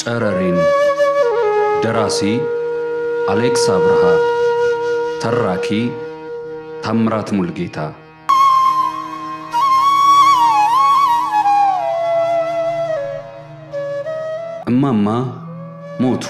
ጨረሪን ደራሲ አሌክስ አብርሃ ተራኪ ታምራት ሙልጌታ እማማ ሞቱ።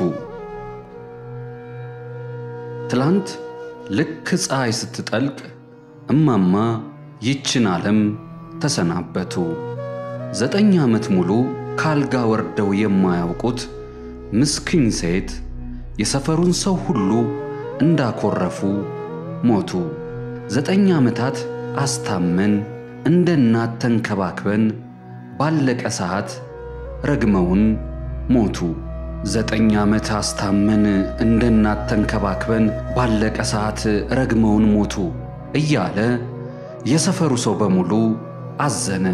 ትላንት ልክ ፀሐይ ስትጠልቅ እማማ ይችን ዓለም ተሰናበቱ። ዘጠኝ ዓመት ሙሉ ካልጋ ወርደው የማያውቁት ምስኪን ሴት የሰፈሩን ሰው ሁሉ እንዳኮረፉ ሞቱ። ዘጠኝ ዓመታት አስታመን እንደ እናት ተንከባክበን ባለቀ ሰዓት ረግመውን ሞቱ። ዘጠኝ ዓመት አስታመን እንደ እናት ተንከባክበን ባለቀ ሰዓት ረግመውን ሞቱ እያለ የሰፈሩ ሰው በሙሉ አዘነ።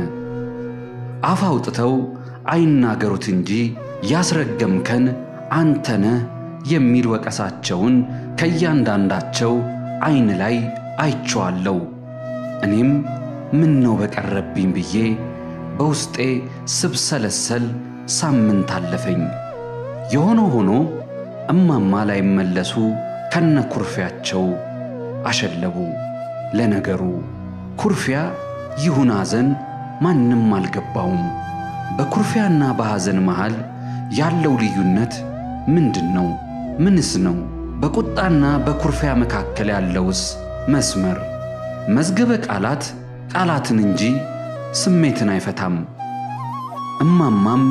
አፍ አውጥተው አይናገሩት እንጂ ያስረገምከን አንተነህ የሚል ወቀሳቸውን ከእያንዳንዳቸው ዐይን ላይ አይቼዋለሁ። እኔም ምን ነው በቀረብኝ ብዬ በውስጤ ስብሰለሰል ሳምንት አለፈኝ። የሆነ ሆኖ እማማ ላይመለሱ ከነ ኩርፊያቸው አሸለቡ። ለነገሩ ኩርፊያ ይሁን ሐዘን ማንም አልገባውም። በኩርፊያና በሐዘን መሃል ያለው ልዩነት ምንድን ነው? ምንስ ነው? በቁጣና በኩርፊያ መካከል ያለውስ መስመር? መዝገበ ቃላት ቃላትን እንጂ ስሜትን አይፈታም። እማማም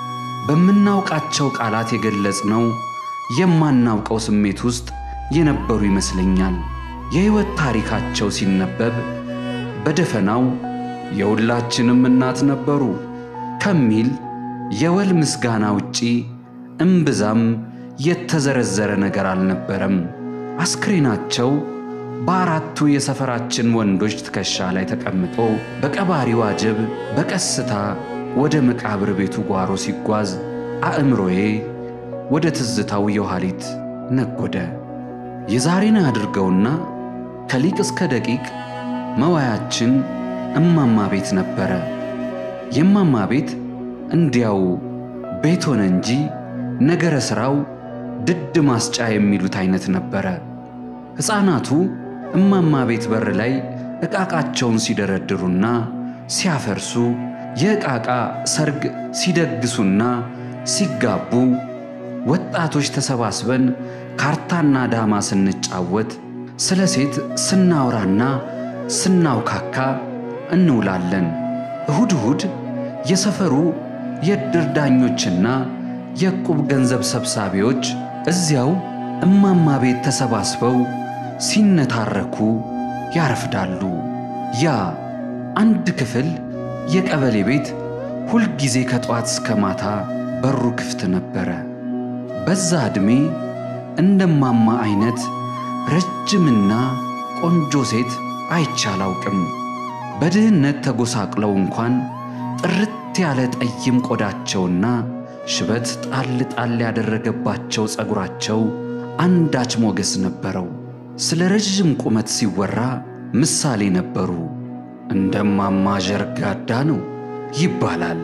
በምናውቃቸው ቃላት የገለጽነው የማናውቀው ስሜት ውስጥ የነበሩ ይመስለኛል። የሕይወት ታሪካቸው ሲነበብ በደፈናው የሁላችንም እናት ነበሩ ከሚል የወል ምስጋና ውጪ እምብዛም የተዘረዘረ ነገር አልነበረም። አስክሬናቸው በአራቱ የሰፈራችን ወንዶች ትከሻ ላይ ተቀምጦ በቀባሪው አጀብ በቀስታ ወደ መቃብር ቤቱ ጓሮ ሲጓዝ አእምሮዬ ወደ ትዝታው የኋሊት ነጎደ። የዛሬን አድርገውና ከሊቅ እስከ ደቂቅ መዋያችን እማማ ቤት ነበረ። የእማማ ቤት እንዲያው ቤት ሆነ እንጂ ነገረ ሥራው ድድ ማስጫ የሚሉት አይነት ነበረ። ሕፃናቱ እማማ ቤት በር ላይ ዕቃቃቸውን ሲደረድሩና ሲያፈርሱ የዕቃቃ ሰርግ ሲደግሱና ሲጋቡ ወጣቶች ተሰባስበን ካርታና ዳማ ስንጫወት ስለ ሴት ስናወራና ስናውካካ እንውላለን። እሁድ እሁድ የሰፈሩ የዕድር ዳኞችና የዕቁብ ገንዘብ ሰብሳቢዎች እዚያው እማማ ቤት ተሰባስበው ሲነታረኩ ያረፍዳሉ። ያ አንድ ክፍል የቀበሌ ቤት ሁልጊዜ ከጠዋት እስከ ማታ በሩ ክፍት ነበረ። በዛ ዕድሜ እንደማማ አይነት ረጅምና ቆንጆ ሴት አይቼ አላውቅም። በድህነት ተጎሳቅለው እንኳን ጥርት ያለ ጠይም ቆዳቸውና ሽበት ጣል ጣል ያደረገባቸው ጸጉራቸው አንዳች ሞገስ ነበረው። ስለ ረዥም ቁመት ሲወራ ምሳሌ ነበሩ። እንደማማ ዠርጋዳ ነው ይባላል።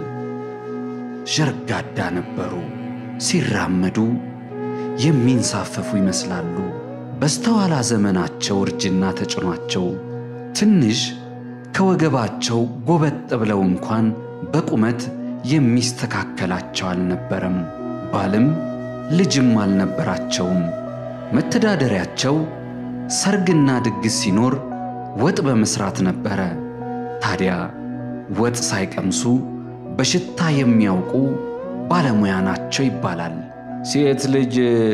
ዠርጋዳ ነበሩ። ሲራመዱ የሚንሳፈፉ ይመስላሉ። በስተኋላ ዘመናቸው እርጅና ተጭኗቸው ትንሽ ከወገባቸው ጎበጥ ብለው እንኳን በቁመት የሚስተካከላቸው አልነበረም። ባልም ልጅም አልነበራቸውም። መተዳደሪያቸው ሰርግና ድግስ ሲኖር ወጥ በመስራት ነበረ። ታዲያ ወጥ ሳይቀምሱ በሽታ የሚያውቁ ባለሙያ ናቸው ይባላል። ሴት ልጅ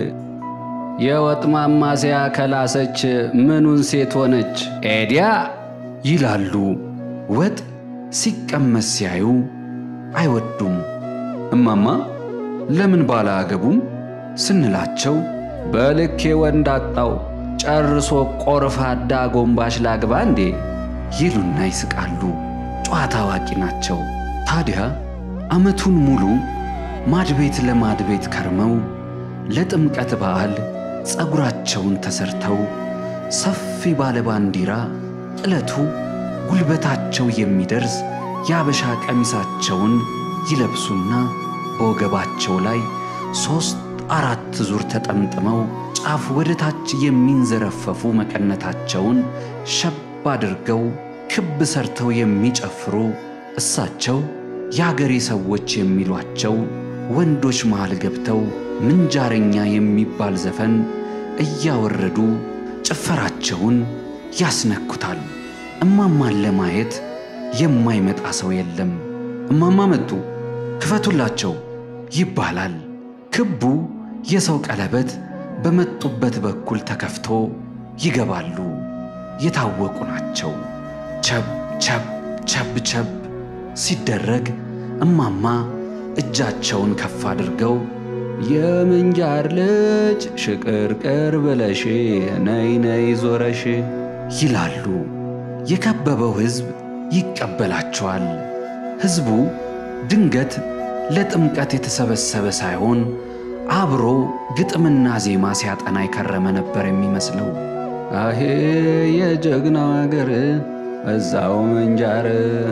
የወጥ ማማሰያ ከላሰች ምኑን ሴት ሆነች? ኤዲያ ይላሉ። ወጥ ሲቀመስ ሲያዩ አይወዱም። እማማ ለምን ባላ አገቡም ስንላቸው በልኬ ወንድ አጣው ጨርሶ ቆርፋዳ ጎንባሽ ላግባ እንዴ ይሉና ይስቃሉ። ጨዋታ አዋቂ ናቸው። ታዲያ ዓመቱን ሙሉ ማድቤት ለማድቤት ከርመው ለጥምቀት በዓል ጸጉራቸውን ተሰርተው ሰፊ ባለ ባንዲራ ጥለቱ ጉልበታቸው የሚደርስ የአበሻ ቀሚሳቸውን ይለብሱና በወገባቸው ላይ ሦስት አራት ዙር ተጠምጥመው ጫፍ ወደ ታች የሚንዘረፈፉ መቀነታቸውን ሸብ አድርገው ክብ ሰርተው የሚጨፍሩ እሳቸው የአገሬ ሰዎች የሚሏቸው ወንዶች መሃል ገብተው ምንጃረኛ የሚባል ዘፈን እያወረዱ ጭፈራቸውን ያስነኩታል። እማማን ለማየት የማይመጣ ሰው የለም። እማማ መጡ ክፈቱላቸው ይባላል። ክቡ የሰው ቀለበት በመጡበት በኩል ተከፍቶ ይገባሉ። የታወቁ ናቸው። ቸብ ቸብ ቸብ ቸብ ሲደረግ እማማ እጃቸውን ከፍ አድርገው የምንጃር ልጅ ሽቅርቅር ብለሽ ነይ ነይ ዞረሽ ይላሉ። የከበበው ሕዝብ ይቀበላቸዋል። ሕዝቡ ድንገት ለጥምቀት የተሰበሰበ ሳይሆን አብሮ ግጥምና ዜማ ሲያጠና የከረመ ነበር የሚመስለው። አሄ የጀግናው አገር እዛው ምንጃር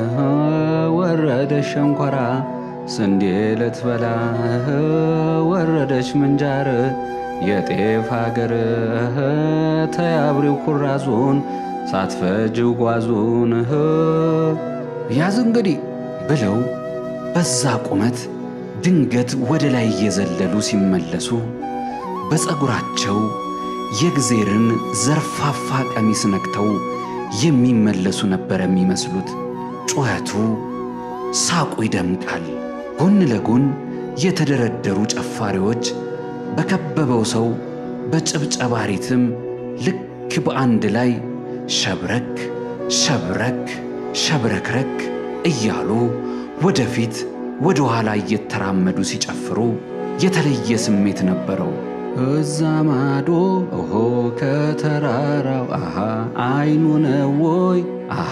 ወረደች ሸንኮራ ስንዴ ልትበላ ወረደች ምንጃር የጤፍ አገር ተያብሪው ኩራዙን ሳትፈጅው ጓዙን ያዝ እንግዲህ ብለው በዛ ቁመት ድንገት ወደ ላይ እየዘለሉ ሲመለሱ በፀጉራቸው የእግዜርን ዘርፋፋ ቀሚስ ነክተው የሚመለሱ ነበር የሚመስሉት። ጩኸቱ፣ ሳቁ ይደምቃል። ጎን ለጎን የተደረደሩ ጨፋሪዎች በከበበው ሰው በጭብጨባ ሪትም ልክ በአንድ ላይ ሸብረክ ሸብረክ ሸብረክረክ እያሉ ወደፊት ወደ ኋላ እየተራመዱ ሲጨፍሩ የተለየ ስሜት ነበረው። እዛ ማዶ ኦሆ ከተራራው አሃ አይኑ ነው ወይ አሃ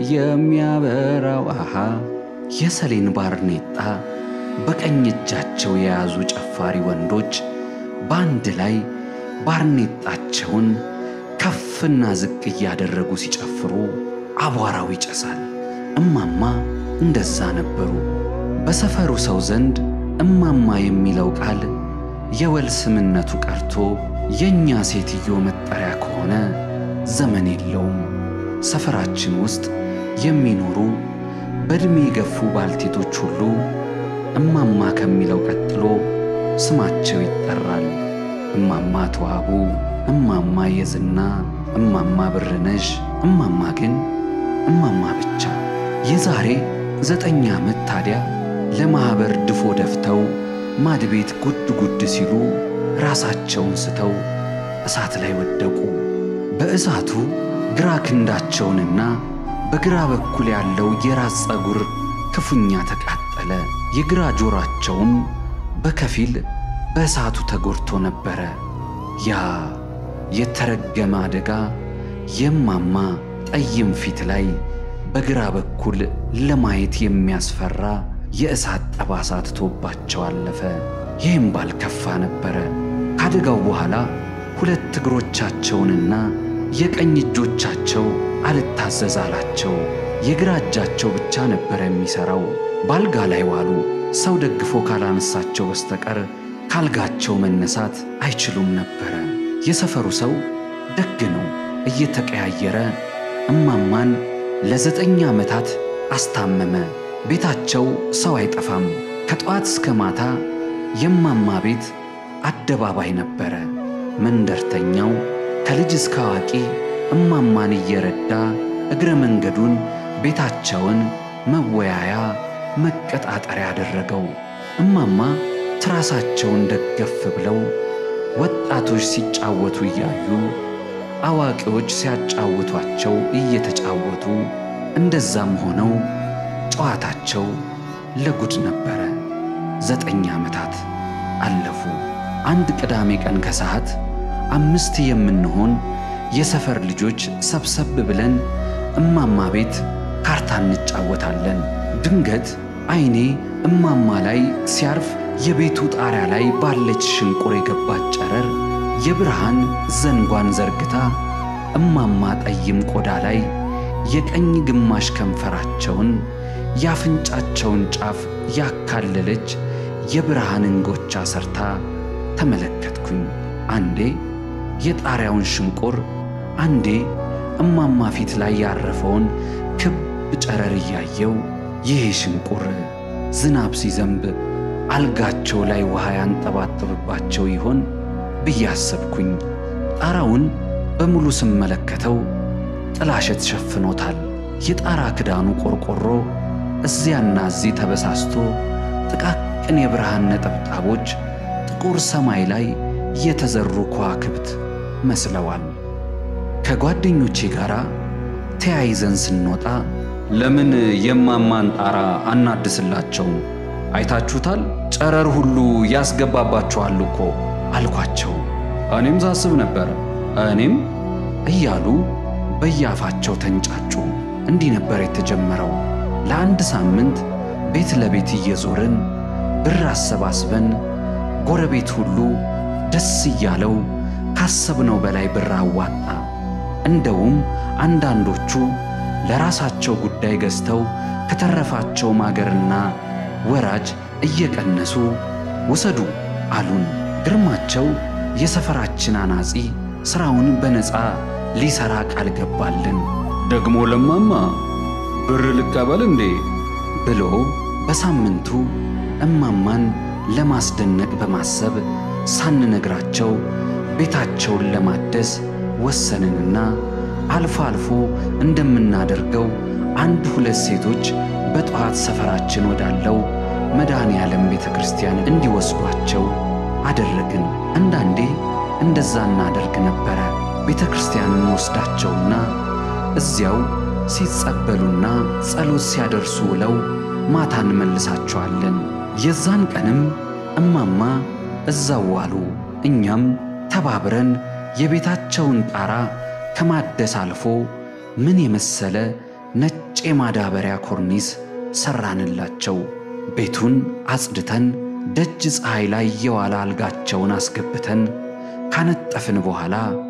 የሚያበራው አሃ የሰሌን ባርኔጣ በቀኝ እጃቸው የያዙ ጨፋሪ ወንዶች በአንድ ላይ ባርኔጣቸውን ከፍና ዝቅ እያደረጉ ሲጨፍሩ አቧራው ይጨሳል። እማማ እንደዛ ነበሩ። በሰፈሩ ሰው ዘንድ እማማ የሚለው ቃል የወል ስምነቱ ቀርቶ የእኛ ሴትዮ መጠሪያ ከሆነ ዘመን የለውም። ሰፈራችን ውስጥ የሚኖሩ በዕድሜ የገፉ ባልቴቶች ሁሉ እማማ ከሚለው ቀጥሎ ስማቸው ይጠራል። እማማ ተዋቡ፣ እማማ የዝና፣ እማማ ብርነሽ፣ እማማ ግን እማማ ብቻ። የዛሬ ዘጠኝ ዓመት ታዲያ ለማኅበር ድፎ ደፍተው ማድቤት ጉድ ጉድ ሲሉ ራሳቸውን ስተው እሳት ላይ ወደቁ። በእሳቱ ግራ ክንዳቸውንና በግራ በኩል ያለው የራስ ፀጉር ክፉኛ ተቃጠለ። የግራ ጆሮአቸውም በከፊል በእሳቱ ተጎድቶ ነበረ። ያ የተረገመ አደጋ የማማ ጠይም ፊት ላይ በግራ በኩል ለማየት የሚያስፈራ የእሳት ጠባሳ ትቶባቸው አለፈ። ይህም ባልከፋ ነበረ። ከአደጋው በኋላ ሁለት እግሮቻቸውንና የቀኝ እጆቻቸው አልታዘዝ አላቸው። የግራ እጃቸው ብቻ ነበረ የሚሠራው። በአልጋ ላይ ዋሉ። ሰው ደግፎ ካላነሳቸው በስተቀር ካልጋቸው መነሳት አይችሉም ነበረ። የሰፈሩ ሰው ደግ ነው። እየተቀያየረ እማማን ለዘጠኝ ዓመታት አስታመመ። ቤታቸው ሰው አይጠፋም። ከጠዋት እስከ ማታ የማማ ቤት አደባባይ ነበረ። መንደርተኛው ከልጅ እስከ አዋቂ እማማን እየረዳ እግረ መንገዱን ቤታቸውን መወያያ መቀጣጠሪያ ያደረገው። እማማ ትራሳቸውን ደገፍ ብለው ወጣቶች ሲጫወቱ እያዩ አዋቂዎች ሲያጫውቷቸው እየተጫወቱ እንደዛም ሆነው ጨዋታቸው ለጉድ ነበረ። ዘጠኝ ዓመታት አለፉ። አንድ ቅዳሜ ቀን ከሰዓት አምስት የምንሆን የሰፈር ልጆች ሰብሰብ ብለን እማማ ቤት ካርታ እንጫወታለን። ድንገት ዐይኔ እማማ ላይ ሲያርፍ የቤቱ ጣሪያ ላይ ባለች ሽንቁር የገባች ጨረር የብርሃን ዘንጓን ዘርግታ እማማ ጠይም ቆዳ ላይ የቀኝ ግማሽ ከንፈራቸውን የአፍንጫቸውን ጫፍ ያካለለች የብርሃን እንጎቻ ሰርታ ተመለከትኩኝ። አንዴ የጣሪያውን ሽንቁር፣ አንዴ እማማ ፊት ላይ ያረፈውን ክብ ጨረር እያየው ይሄ ሽንቁር ዝናብ ሲዘንብ አልጋቸው ላይ ውሃ ያንጠባጥብባቸው ይሆን ብዬ አሰብኩኝ። ጣራውን በሙሉ ስመለከተው ጥላሸት ሸፍኖታል። የጣራ ክዳኑ ቆርቆሮ እዚያና እዚህ ተበሳስቶ ጥቃቅን የብርሃን ነጠብጣቦች ጥቁር ሰማይ ላይ የተዘሩ ከዋክብት መስለዋል። ከጓደኞቼ ጋር ተያይዘን ስንወጣ ለምን የማማን ጣራ አናድስላቸውም? አይታችሁታል፣ ጨረር ሁሉ ያስገባባችኋል እኮ አልኳቸው። እኔም ሳስብ ነበረ። እኔም እያሉ በየአፋቸው ተንጫጩ። እንዲህ ነበር የተጀመረው። ለአንድ ሳምንት ቤት ለቤት እየዞርን ብር አሰባስበን ጎረቤት ሁሉ ደስ እያለው ካሰብነው በላይ ብር አዋጣ። እንደውም አንዳንዶቹ ለራሳቸው ጉዳይ ገዝተው ከተረፋቸው ማገርና ወራጅ እየቀነሱ ውሰዱ አሉን። ግርማቸው የሰፈራችን አናጺ ሥራውን በነፃ ሊሠራ ቃል ገባልን። ደግሞ ለማማ ብር ልቀበል እንዴ ብሎ በሳምንቱ እማማን ለማስደነቅ በማሰብ ሳንነግራቸው ቤታቸውን ለማደስ ወሰንንና አልፎ አልፎ እንደምናደርገው አንድ ሁለት ሴቶች በጠዋት ሰፈራችን ወዳለው መድኃኔ ዓለም ቤተ ክርስቲያን እንዲወስዷቸው አደረግን። አንዳንዴ እንደዛ እናደርግ ነበረ። ቤተ ክርስቲያን እንወስዳቸውና እዚያው ሲጸበሉና ጸሎት ሲያደርሱ ውለው ማታ እንመልሳቸዋለን። የዛን ቀንም እማማ እዛው ዋሉ። እኛም ተባብረን የቤታቸውን ጣራ ከማደስ አልፎ ምን የመሰለ ነጭ የማዳበሪያ ኮርኒስ ሠራንላቸው። ቤቱን አጽድተን ደጅ ፀሐይ ላይ የዋለ አልጋቸውን አስገብተን ካነጠፍን በኋላ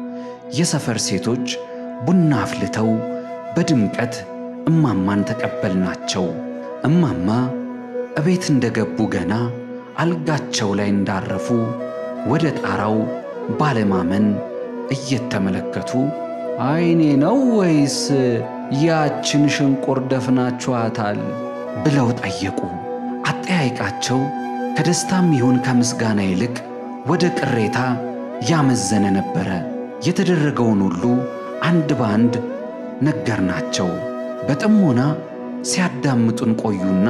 የሰፈር ሴቶች ቡና አፍልተው በድምቀት እማማን ተቀበልናቸው። እማማ እቤት እንደገቡ ገና አልጋቸው ላይ እንዳረፉ ወደ ጣራው ባለማመን እየተመለከቱ አይኔ ነው ወይስ ያችን ሽንቁር ደፍናችኋታል? ብለው ጠየቁ። አጠያይቃቸው ከደስታም ይሁን ከምስጋና ይልቅ ወደ ቅሬታ ያመዘነ ነበረ። የተደረገውን ሁሉ አንድ በአንድ ነገርናቸው። በጥሞና ሲያዳምጡን ቆዩና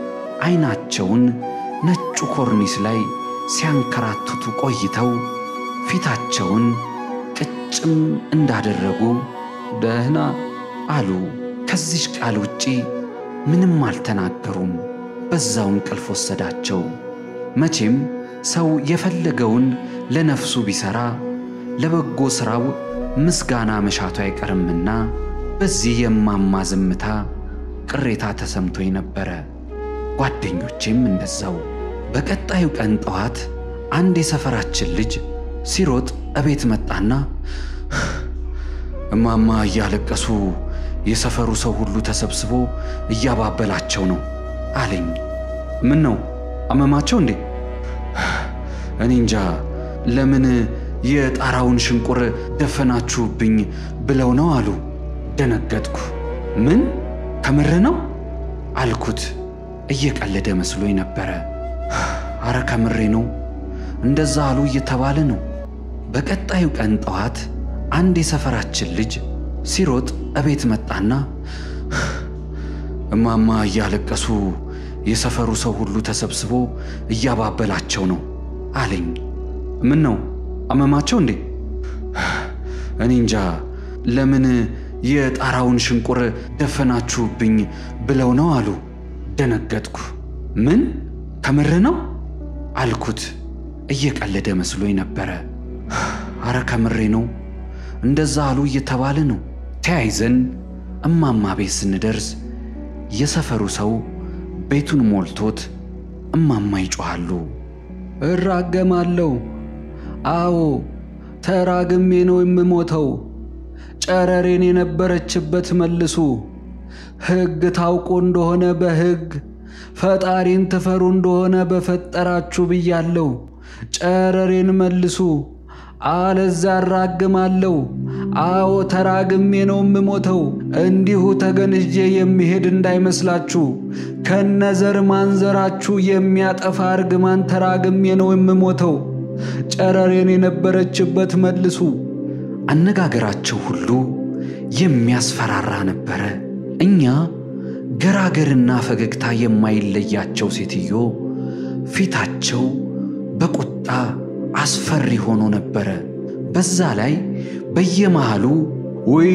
ዐይናቸውን ነጩ ኮርኒስ ላይ ሲያንከራትቱ ቆይተው ፊታቸውን ቅጭም እንዳደረጉ ደህና አሉ። ከዚች ቃል ውጪ ምንም አልተናገሩም። በዛው እንቅልፍ ወሰዳቸው። መቼም ሰው የፈለገውን ለነፍሱ ቢሠራ ለበጎ ሥራው ምስጋና መሻቱ አይቀርምና በዚህ የማማ ዝምታ ቅሬታ ተሰምቶኝ ነበረ። ጓደኞቼም እንደዛው። በቀጣዩ ቀን ጠዋት አንድ የሰፈራችን ልጅ ሲሮጥ እቤት መጣና እማማ እያለቀሱ የሰፈሩ ሰው ሁሉ ተሰብስቦ እያባበላቸው ነው አለኝ። ምን ነው አመማቸው እንዴ? እኔ እንጃ ለምን የጣራውን ሽንቁር ደፈናችሁብኝ ብለው ነው አሉ። ደነገጥኩ። ምን ከምር ነው አልኩት። እየቀለደ መስሎኝ ነበረ። አረ ከምሬ ነው፣ እንደዛ አሉ እየተባለ ነው። በቀጣዩ ቀን ጠዋት አንድ የሰፈራችን ልጅ ሲሮጥ እቤት መጣና እማማ እያለቀሱ የሰፈሩ ሰው ሁሉ ተሰብስቦ እያባበላቸው ነው አለኝ። ምን ነው አመማቸው እንዴ? እኔ እንጃ ለምን የጣራውን ሽንቁር ደፈናችሁብኝ ብለው ነው አሉ። ደነገጥኩ። ምን ከምር ነው አልኩት። እየቀለደ መስሎኝ ነበረ። አረ ከምሬ ነው፣ እንደዛ አሉ እየተባለ ነው። ተያይዘን እማማ ቤት ስንደርስ የሰፈሩ ሰው ቤቱን ሞልቶት እማማ ይጮኻሉ። እራገማለሁ። አዎ ተራግሜ ነው የምሞተው። ጨረሬን የነበረችበት መልሱ። ሕግ ታውቆ እንደሆነ በሕግ ፈጣሪን ትፈሩ እንደሆነ በፈጠራችሁ ብያለሁ። ጨረሬን መልሱ፣ አለዛ አራግማለሁ። አዎ ተራግሜ ነው የምሞተው። እንዲሁ ተገንዤ የሚሄድ እንዳይመስላችሁ። ከነዘር ማንዘራችሁ የሚያጠፋ እርግማን ተራግሜ ነው የምሞተው። ጨረሬን የነበረችበት መልሱ። አነጋገራቸው ሁሉ የሚያስፈራራ ነበረ። እኛ ገራገርና ፈገግታ የማይለያቸው ሴትዮ ፊታቸው በቁጣ አስፈሪ ሆኖ ነበረ። በዛ ላይ በየመሃሉ ውይ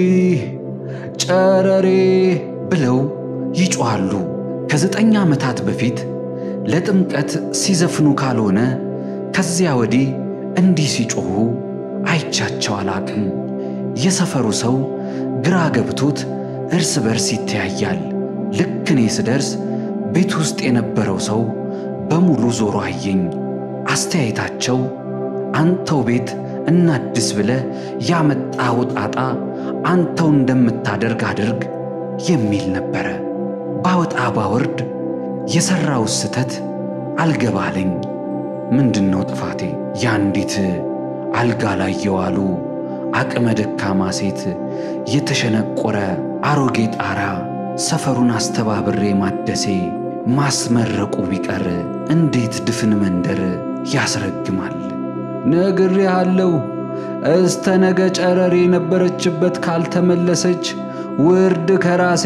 ጨረሬ ብለው ይጮኻሉ። ከዘጠኝ ዓመታት በፊት ለጥምቀት ሲዘፍኑ ካልሆነ ከዚያ ወዲህ እንዲህ ሲጮኹ አይቻቸው አላቅም። የሰፈሩ ሰው ግራ ገብቶት እርስ በርስ ይተያያል። ልክ እኔ ስደርስ ቤት ውስጥ የነበረው ሰው በሙሉ ዞሮ አየኝ። አስተያየታቸው አንተው ቤት እናድስ ብለ ያመጣው ጣጣ አንተው እንደምታደርግ አድርግ የሚል ነበረ። ባወጣ ባወርድ የሠራው ስተት አልገባለኝ። ምንድን ነው ጥፋቴ? የአንዲት አልጋ ላይ የዋሉ አቅመ ደካማ ሴት የተሸነቆረ አሮጌ ጣራ ሰፈሩን አስተባብሬ ማደሴ ማስመረቁ ቢቀር እንዴት ድፍን መንደር ያስረግማል? ነግሬሃለሁ። እስተ ነገ ጨረሬ የነበረችበት ካልተመለሰች ውርድ ከራሴ።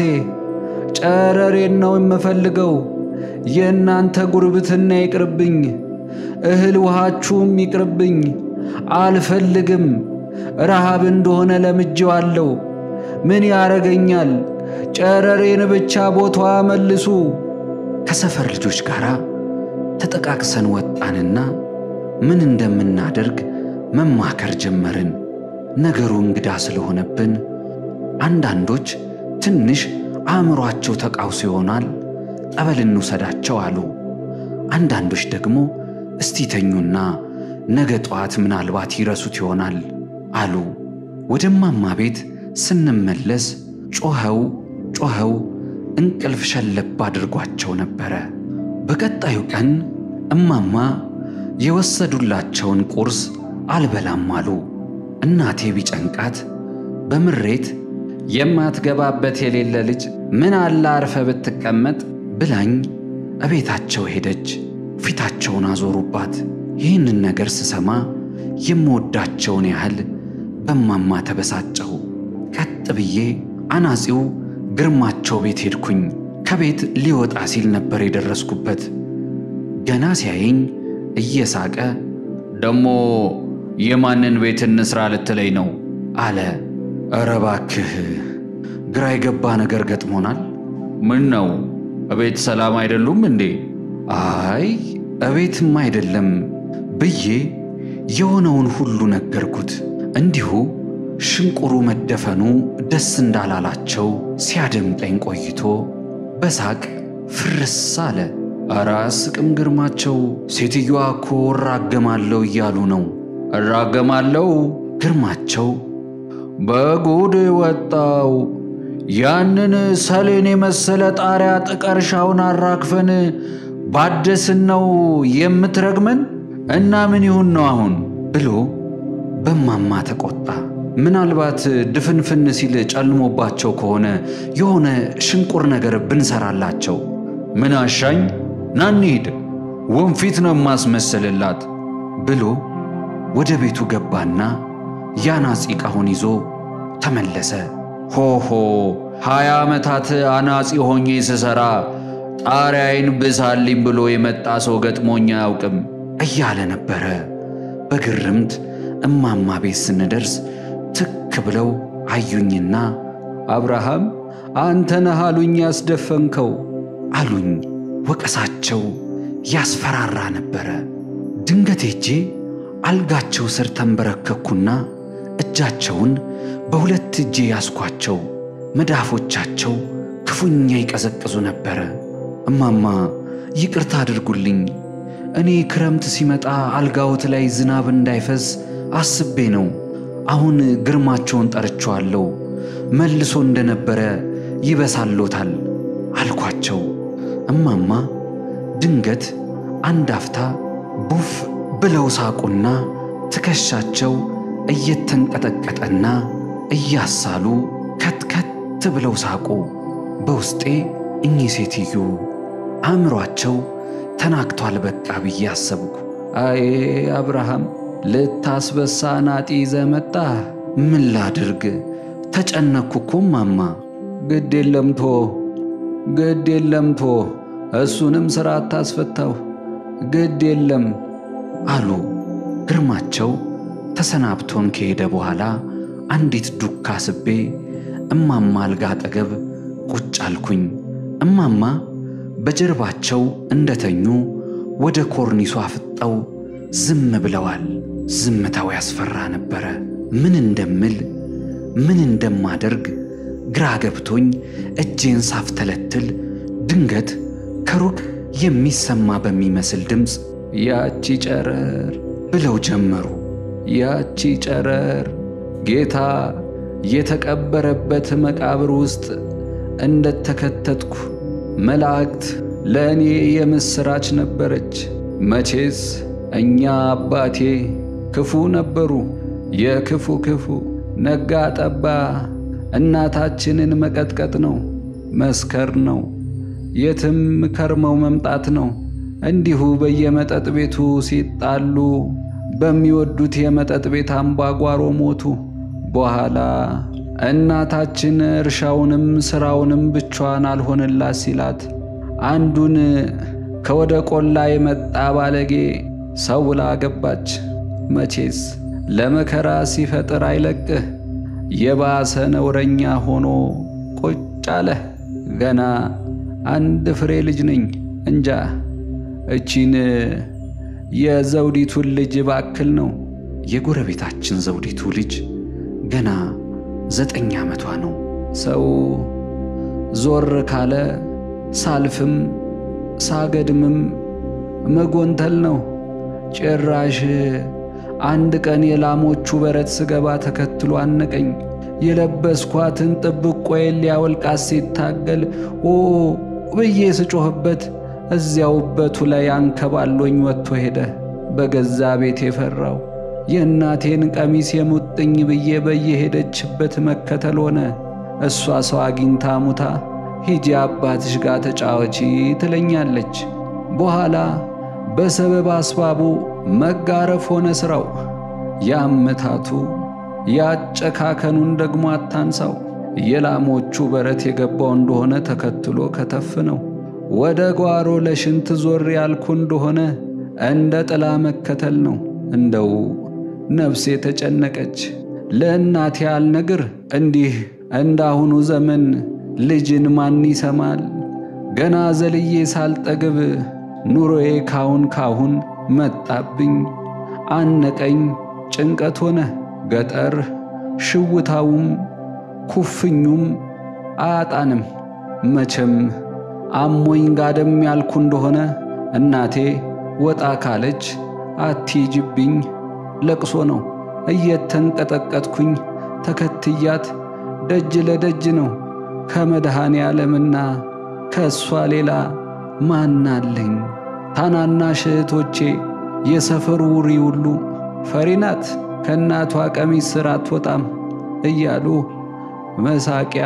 ጨረሬን ነው የምፈልገው። የእናንተ ጉርብትና ይቅርብኝ፣ እህል ውሃችሁም ይቅርብኝ። አልፈልግም። ረሃብ እንደሆነ ለምጄዋለሁ። ምን ያረገኛል? ጨረሬን ብቻ ቦታዋ መልሱ። ከሰፈር ልጆች ጋር ተጠቃቅሰን ወጣንና ምን እንደምናደርግ መማከር ጀመርን። ነገሩ እንግዳ ስለሆነብን አንዳንዶች ትንሽ አእምሯቸው ተቃውሶ ይሆናል ጠበል እንውሰዳቸው አሉ። አንዳንዶች ደግሞ እስቲ ተኙና ነገ ጠዋት ምናልባት ይረሱት ይሆናል አሉ። ወደ እማማ ቤት ስንመለስ ጮኸው ጮኸው እንቅልፍ ሸለብ አድርጓቸው ነበረ። በቀጣዩ ቀን እማማ የወሰዱላቸውን ቁርስ አልበላም አሉ። እናቴ ቢጨንቃት በምሬት የማትገባበት የሌለ ልጅ ምን አለ አርፈ ብትቀመጥ ብላኝ እቤታቸው ሄደች። ፊታቸውን አዞሩባት። ይህንን ነገር ስሰማ የምወዳቸውን ያህል በማማ ተበሳጨሁ። ቀጥ ብዬ አናጺው ግርማቸው ቤት ሄድኩኝ። ከቤት ሊወጣ ሲል ነበር የደረስኩበት። ገና ሲያየኝ እየሳቀ ደሞ የማንን ቤት እንስራ ልትለኝ ነው አለ። ኧረ እባክህ ግራ የገባ ነገር ገጥሞናል። ምን ነው እቤት ሰላም አይደሉም እንዴ? አይ እቤትም አይደለም ብዬ የሆነውን ሁሉ ነገርኩት። እንዲሁ ሽንቁሩ መደፈኑ ደስ እንዳላላቸው ሲያደምጠኝ ቆይቶ በሳቅ ፍርስ አለ። ኧረ አስቅም ግርማቸው፣ ሴትዮዋ እኮ እራገማለሁ እያሉ ነው። እራገማለሁ? ግርማቸው በጉድ ወጣው። ያንን ሰሌን የመሰለ ጣሪያ ጥቀርሻውን አራግፈን ባደስን ነው የምትረግመን? እና ምን ይሁን ነው አሁን ብሎ በማማ ተቆጣ። ምናልባት ድፍንፍን ሲል ጨልሞባቸው ከሆነ የሆነ ሽንቁር ነገር ብንሰራላቸው ምን አሻኝ፣ ና እንሂድ፣ ወንፊት ነው የማስመስልላት ብሎ ወደ ቤቱ ገባና የአናጺ ዕቃውን ይዞ ተመለሰ። ሆሆ ሀያ ዓመታት አናጺ ሆኜ ስሠራ ጣሪያዬን ብሳልኝ ብሎ የመጣ ሰው ገጥሞኝ አያውቅም እያለ ነበረ። በግርምት እማማ ቤት ስንደርስ ትክ ብለው አዩኝና አብርሃም አንተ ነህ አሉኝ ያስደፈንከው አሉኝ። ወቀሳቸው ያስፈራራ ነበረ። ድንገት ሄጄ አልጋቸው ስር ተንበረከኩና እጃቸውን በሁለት እጄ ያስኳቸው። መዳፎቻቸው ክፉኛ ይቀዘቅዙ ነበረ። እማማ ይቅርታ አድርጉልኝ። እኔ ክረምት ሲመጣ አልጋዎት ላይ ዝናብ እንዳይፈስ አስቤ ነው። አሁን ግርማቸውን ጠርቼዋለሁ። መልሶ እንደነበረ ይበሳሎታል አልኳቸው። እማማ ድንገት አንድ አፍታ ቡፍ ብለው ሳቁና ትከሻቸው እየተንቀጠቀጠና እያሳሉ ከትከት ብለው ሳቁ። በውስጤ እኚህ ሴትዮ አእምሯቸው ተናግቷል በቃ ብዬ አሰብኩ። አይ አብርሃም ልታስበሳ ናጢ ይዘህ መጣህ። ምን ላድርግ ተጨነኩ እኮ እማማ። ግድ የለም ቶ ግድ የለም ቶ እሱንም ሥራ አታስፈታው ግድ የለም አሉ። ግርማቸው ተሰናብቶን ከሄደ በኋላ አንዲት ዱካ ስቤ እማማ አልጋ አጠገብ ቁጭ አልኩኝ። እማማ በጀርባቸው እንደተኙ ወደ ኮርኒሱ አፍጠው ዝም ብለዋል። ዝምታው ያስፈራ ነበረ። ምን እንደምል ምን እንደማደርግ ግራ ገብቶኝ እጄን ሳፍተለትል ድንገት ከሩቅ የሚሰማ በሚመስል ድምፅ ያቺ ጨረር ብለው ጀመሩ። ያቺ ጨረር ጌታ የተቀበረበት መቃብር ውስጥ እንደተከተትኩ መላእክት ለእኔ የምሥራች ነበረች። መቼስ እኛ አባቴ ክፉ ነበሩ፣ የክፉ ክፉ ነጋ ጠባ እናታችንን መቀጥቀጥ ነው፣ መስከር ነው፣ የትም ከርመው መምጣት ነው። እንዲሁ በየመጠጥ ቤቱ ሲጣሉ በሚወዱት የመጠጥ ቤት አምባጓሮ ሞቱ። በኋላ እናታችን እርሻውንም ሥራውንም ብቻዋን አልሆንላት ሲላት አንዱን ከወደ ቆላ የመጣ ባለጌ ሰው ብላ ገባች። መቼስ ለመከራ ሲፈጥር አይለቅህ የባሰ ነውረኛ ሆኖ ቁጭ አለ። ገና አንድ ፍሬ ልጅ ነኝ እንጃ እቺን የዘውዲቱን ልጅ ባክል ነው። የጎረቤታችን ዘውዲቱ ልጅ ገና ዘጠኝ ዓመቷ ነው። ሰው ዞር ካለ ሳልፍም ሳገድምም መጎንተል ነው። ጭራሽ አንድ ቀን የላሞቹ በረት ስገባ ተከትሎ አነቀኝ። የለበስኳትን ጥብቆዬን ሊያወልቃት ሲታገል ኦ ብዬ ስጮኽበት እዚያው እበቱ ላይ አንከባሎኝ ወጥቶ ሄደ። በገዛ ቤት የፈራው የእናቴን ቀሚስ የሙጥኝ ብዬ በየሄደችበት መከተል ሆነ። እሷ ሰው አግኝታ ሙታ ሂጂ አባትሽ ጋር ተጫወቺ ትለኛለች። በኋላ በሰበብ አስባቡ መጋረፍ ሆነ ሥራው። ያመታቱ ያጨካከኑን ደግሞ አታንሳው። የላሞቹ በረት የገባው እንደሆነ ተከትሎ ከተፍ ነው። ወደ ጓሮ ለሽንት ዞር ያልኩ እንደሆነ እንደ ጥላ መከተል ነው። እንደው ነፍሴ ተጨነቀች። ለእናቴ አልነግር እንዲህ እንዳሁኑ ዘመን ልጅን ማን ይሰማል? ገና ዘልዬ ሳልጠግብ ኑሮዬ ካሁን ካሁን መጣብኝ፣ አነቀኝ፣ ጭንቀት ሆነ። ገጠር ሽውታውም ኩፍኙም አያጣንም። መቼም አሞኝ ጋደም ያልኩ እንደሆነ እናቴ ወጣ ካለች አትሂጂብኝ ለቅሶ ነው። እየተንቀጠቀጥኩኝ ተከትያት ደጅ ለደጅ ነው። ከመድኃኔ ዓለምና ከእሷ ሌላ ማናለኝ? ታናናሽ እህቶቼ የሰፈሩ ውሪ ሁሉ ፈሪ ናት፣ ከእናቷ ቀሚስ ስር አትወጣም እያሉ መሳቂያ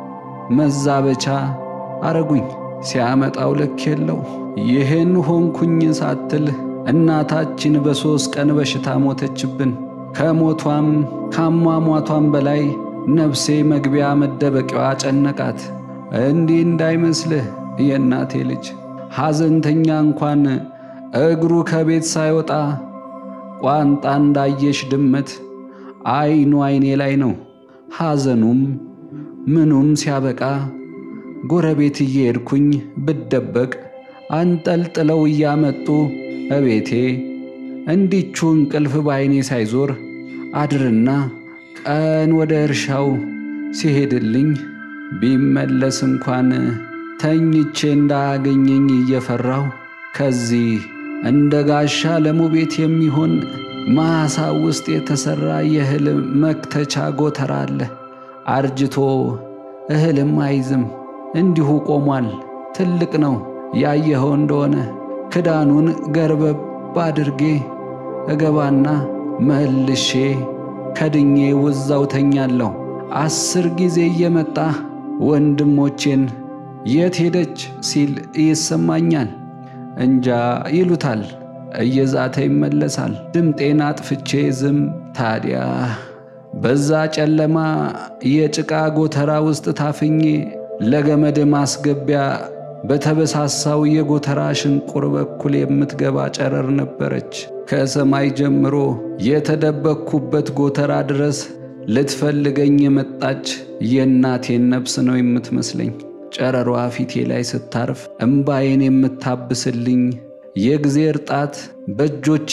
መዛበቻ አረጉኝ። ሲያመጣው ልክ የለው። ይህን ሆንኩኝ ሳትል እናታችን በሦስት ቀን በሽታ ሞተችብን። ከሞቷም ካሟሟቷም በላይ ነፍሴ መግቢያ መደበቂያዋ ጨነቃት። እንዲህ እንዳይመስልህ የእናቴ ልጅ ሐዘንተኛ እንኳን እግሩ ከቤት ሳይወጣ ቋንጣ እንዳየሽ ድመት አይኑ አይኔ ላይ ነው። ሐዘኑም ምኑም ሲያበቃ ጎረቤት እየሄድኩኝ ብደበቅ አንጠልጥለው እያመጡ እቤቴ እንዲቹ እንቅልፍ በዐይኔ ሳይዞር አድርና ቀን ወደ እርሻው ሲሄድልኝ ቢመለስ እንኳን ተኝቼ እንዳያገኘኝ እየፈራሁ ከዚህ እንደ ጋሻ ለሙ ቤት የሚሆን ማሳ ውስጥ የተሠራ የእህል መክተቻ ጎተራ አለ። አርጅቶ እህልም አይዝም፣ እንዲሁ ቆሟል። ትልቅ ነው። ያየኸው እንደሆነ ክዳኑን ገርበብ አድርጌ እገባና መልሼ ከድኜ ውዛው ተኛለሁ። አስር ጊዜ እየመጣ ወንድሞቼን የት ሄደች ሲል ይሰማኛል። እንጃ ይሉታል። እየዛተ ይመለሳል። ድምጤን አጥፍቼ ዝም። ታዲያ በዛ ጨለማ የጭቃ ጎተራ ውስጥ ታፍኜ ለገመድ ማስገቢያ በተበሳሳው የጎተራ ሽንቁር በኩል የምትገባ ጨረር ነበረች። ከሰማይ ጀምሮ የተደበቅኩበት ጎተራ ድረስ ልትፈልገኝ የመጣች የእናቴን ነፍስ ነው የምትመስለኝ። ጨረሯ ፊቴ ላይ ስታርፍ እምባዬን የምታብስልኝ የእግዜር ጣት በእጆቼ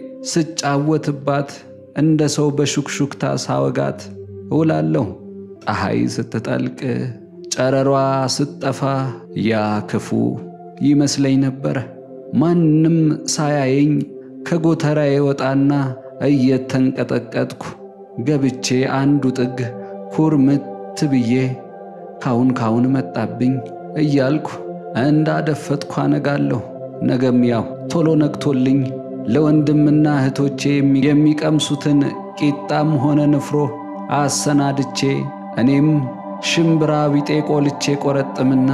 ስጫወትባት እንደ ሰው በሹክሹክታ ሳወጋት እውላለሁ። ፀሐይ ስትጠልቅ ጨረሯ ስትጠፋ ያ ክፉ ይመስለኝ ነበረ። ማንም ሳያየኝ ከጎተራዬ ወጣና እየተንቀጠቀጥኩ ገብቼ አንዱ ጥግ ኩርምት ብዬ ካሁን ካሁን መጣብኝ እያልኩ እንዳደፈጥኩ አነጋለሁ። ነገም ያው ቶሎ ነግቶልኝ ለወንድምና እህቶቼ የሚቀምሱትን ቂጣም ሆነ ንፍሮ አሰናድቼ እኔም ሽምብራ ቢጤ ቆልቼ ቆረጥምና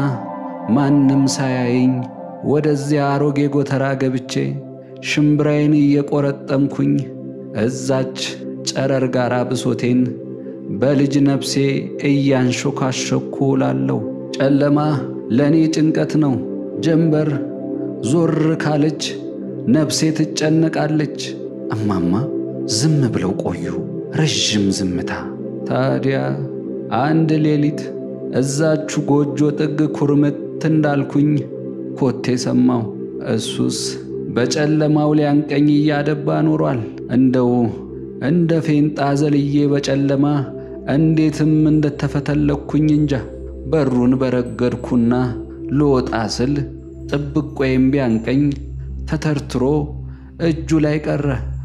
ማንም ሳያየኝ ወደዚያ አሮጌ ጎተራ ገብቼ ሽምብራዬን እየቆረጠምኩኝ እዛች ጨረር ጋር ብሶቴን በልጅ ነፍሴ እያንሾካሸኩ እላለሁ። ጨለማ ለእኔ ጭንቀት ነው። ጀንበር ዞር ካለች ነፍሴ ትጨነቃለች። እማማ ዝም ብለው ቆዩ። ረዥም ዝምታ። ታዲያ አንድ ሌሊት እዛቹ ጎጆ ጥግ ኩርምት እንዳልኩኝ ኮቴ ሰማሁ። እሱስ በጨለማው ሊያንቀኝ እያደባ ኖሯል። እንደው እንደ ፌንጣ ዘልዬ በጨለማ እንዴትም እንደተፈተለኩኝ እንጃ። በሩን በረገድኩና ልወጣ ስል ጥብቆዬም ቢያንቀኝ ተተርትሮ እጁ ላይ ቀረ።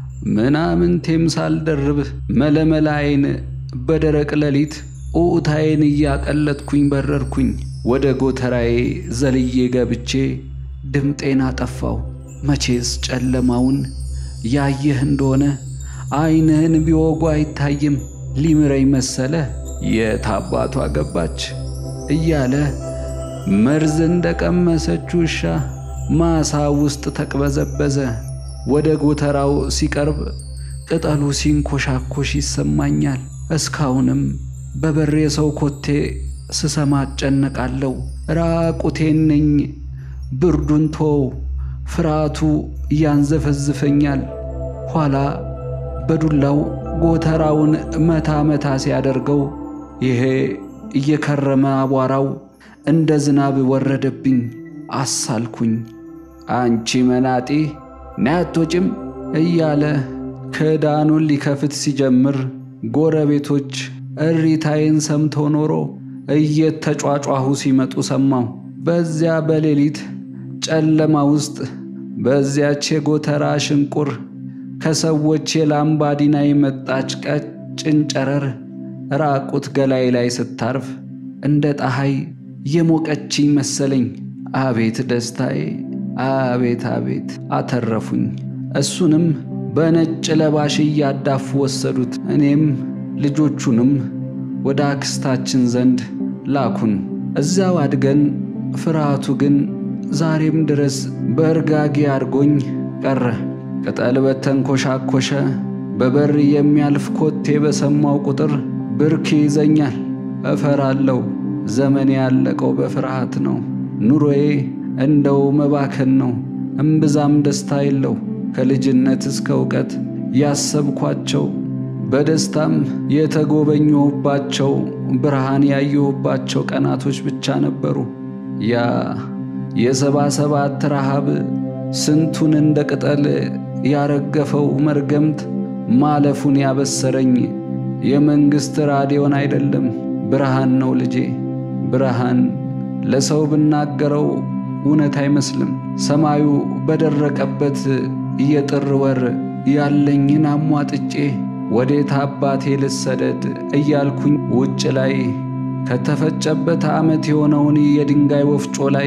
ምናምንቴም ሳልደርብ መለመላዬን በደረቅ ሌሊት ኡኡታዬን እያቀለጥኩኝ በረርኩኝ። ወደ ጎተራዬ ዘልዬ ገብቼ ድምጤን አጠፋው። መቼስ ጨለማውን ያየህ እንደሆነ ዓይንህን ቢወጉ አይታይም። ሊምረኝ መሰለ የት አባቷ ገባች እያለ መርዝ እንደቀመሰች ውሻ ማሳ ውስጥ ተቅበዘበዘ። ወደ ጎተራው ሲቀርብ ቅጠሉ ሲንኮሻኮሽ ይሰማኛል። እስካሁንም በበር የሰው ኮቴ ስሰማ እጨነቃለሁ። ራቁቴን ነኝ። ብርዱን ተወው፣ ፍርሃቱ ያንዘፈዝፈኛል። ኋላ በዱላው ጎተራውን መታ መታ ሲያደርገው ይሄ እየከረመ አቧራው እንደ ዝናብ ወረደብኝ። አሳልኩኝ። አንቺ መናጢ ናያቶጭም እያለ ክዳኑን ሊከፍት ሲጀምር ጎረቤቶች እሪታዬን ሰምተው ኖሮ እየተጯጯሁ ሲመጡ ሰማሁ። በዚያ በሌሊት ጨለማ ውስጥ በዚያች የጎተራ ሽንቁር ከሰዎች የላምባዲና የመጣች ቀጭን ጨረር ራቁት ገላይ ላይ ስታርፍ እንደ ፀሐይ የሞቀችኝ መሰለኝ። አቤት ደስታዬ! አቤት አቤት! አተረፉኝ። እሱንም በነጭ ለባሽ እያዳፉ ወሰዱት። እኔም ልጆቹንም ወደ አክስታችን ዘንድ ላኩን። እዚያው አድገን ፍርሃቱ ግን ዛሬም ድረስ በእርጋጌ አድርጎኝ ቀረ። ቅጠል በተንኮሻኮሸ በበር የሚያልፍ ኮቴ በሰማው ቁጥር ብርክ ይዘኛል፣ እፈራለሁ። ዘመኔ ያለቀው በፍርሃት ነው። ኑሮዬ እንደው መባከን ነው። እምብዛም ደስታ የለው። ከልጅነት እስከ እውቀት ያሰብኳቸው በደስታም የተጎበኘሁባቸው ብርሃን ያየሁባቸው ቀናቶች ብቻ ነበሩ። ያ የሰባ ሰባት ረሃብ ስንቱን እንደ ቅጠል ያረገፈው መርገምት ማለፉን ያበሰረኝ የመንግሥት ራዲዮን አይደለም፣ ብርሃን ነው ልጄ። ብርሃን ለሰው ብናገረው እውነት አይመስልም። ሰማዩ በደረቀበት የጥር ወር ያለኝን አሟጥጬ ወዴት አባቴ ልሰደድ እያልኩኝ ውጭ ላይ ከተፈጨበት ዓመት የሆነውን የድንጋይ ወፍጮ ላይ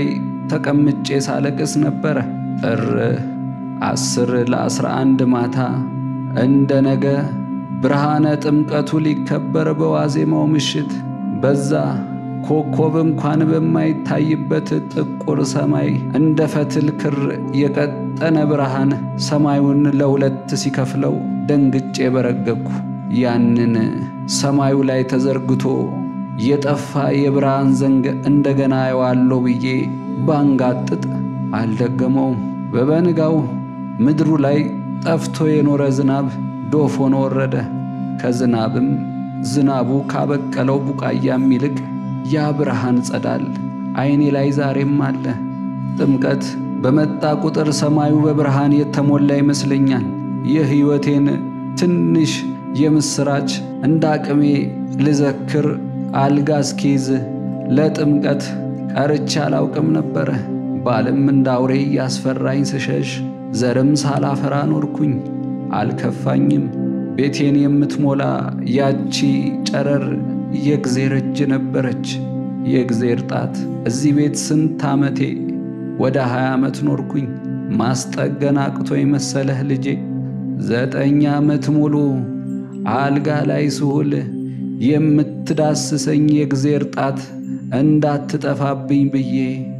ተቀምጬ ሳለቅስ ነበረ። ጥር አስር ለአስራ አንድ ማታ እንደ ነገ ብርሃነ ጥምቀቱ ሊከበር በዋዜማው ምሽት በዛ ኮከብ እንኳን በማይታይበት ጥቁር ሰማይ እንደ ፈትል ክር የቀጠነ ብርሃን ሰማዩን ለሁለት ሲከፍለው ደንግጬ በረገግኩ። ያንን ሰማዩ ላይ ተዘርግቶ የጠፋ የብርሃን ዘንግ እንደገና አየዋለሁ ብዬ ባንጋጥጥ አልደገመውም። በበንጋው ምድሩ ላይ ጠፍቶ የኖረ ዝናብ ዶፍ ሆኖ ወረደ። ከዝናብም ዝናቡ ካበቀለው ቡቃያም ይልቅ ያ ብርሃን ጸዳል ዓይኔ ላይ ዛሬም አለ። ጥምቀት በመጣ ቁጥር ሰማዩ በብርሃን የተሞላ ይመስለኛል። የሕይወቴን ትንሽ የምሥራች እንደ አቅሜ ልዘክር አልጋ እስኪይዝ ለጥምቀት ቀርቼ አላውቅም ነበረ። ባልም እንደ አውሬ እያስፈራኝ ስሸሽ ዘርም ሳላፈራ ኖርኩኝ። አልከፋኝም። ቤቴን የምትሞላ ያቺ ጨረር የእግዜር እጅ ነበረች። የእግዜር ጣት እዚህ ቤት ስንት ዓመቴ ወደ ሀያ ዓመት ኖርኩኝ። ማስጠገን አቅቶ የመሰለህ ልጄ ዘጠኝ ዓመት ሙሉ አልጋ ላይ ስውል የምትዳስሰኝ የእግዜር ጣት እንዳትጠፋብኝ ብዬ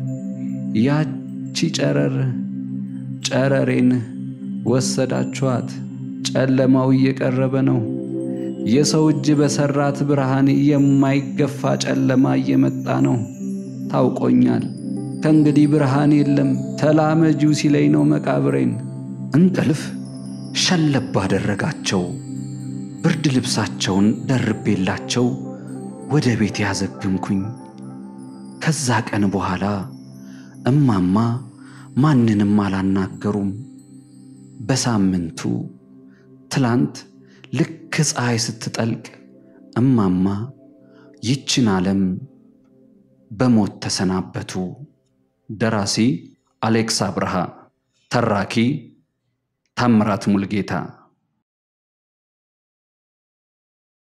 ያቺ ጨረር ጨረሬን ወሰዳችኋት። ጨለማው እየቀረበ ነው። የሰው እጅ በሠራት ብርሃን የማይገፋ ጨለማ እየመጣ ነው። ታውቆኛል። ከእንግዲህ ብርሃን የለም ተላመጂው ሲለኝ ነው መቃብሬን። እንቅልፍ ሸለብ አደረጋቸው። ብርድ ልብሳቸውን ደርቤላቸው ወደ ቤት ያዘግምኩኝ። ከዛ ቀን በኋላ እማማ ማንንም አላናገሩም። በሳምንቱ ትላንት ልክ ፀሐይ ስትጠልቅ እማማ ይችን ዓለም በሞት ተሰናበቱ። ደራሲ አሌክስ አብርሃ፣ ተራኪ ታምራት ሙልጌታ